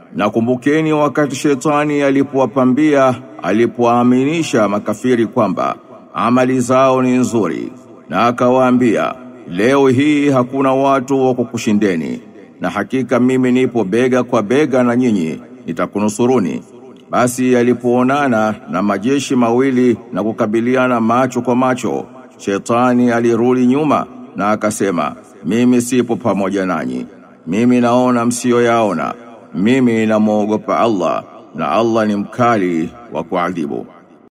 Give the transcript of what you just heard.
Na kumbukeni wakati shetani alipowapambia alipoaminisha makafiri kwamba amali zao ni nzuri na akawaambia leo hii hakuna watu wa kukushindeni na hakika mimi nipo bega kwa bega na nyinyi nitakunusuruni basi alipoonana na majeshi mawili na kukabiliana macho kwa macho shetani alirudi nyuma na akasema mimi sipo pamoja nanyi mimi naona msiyoyaona mimi namwogopa Allah na Allah ni mkali wa kuadhibu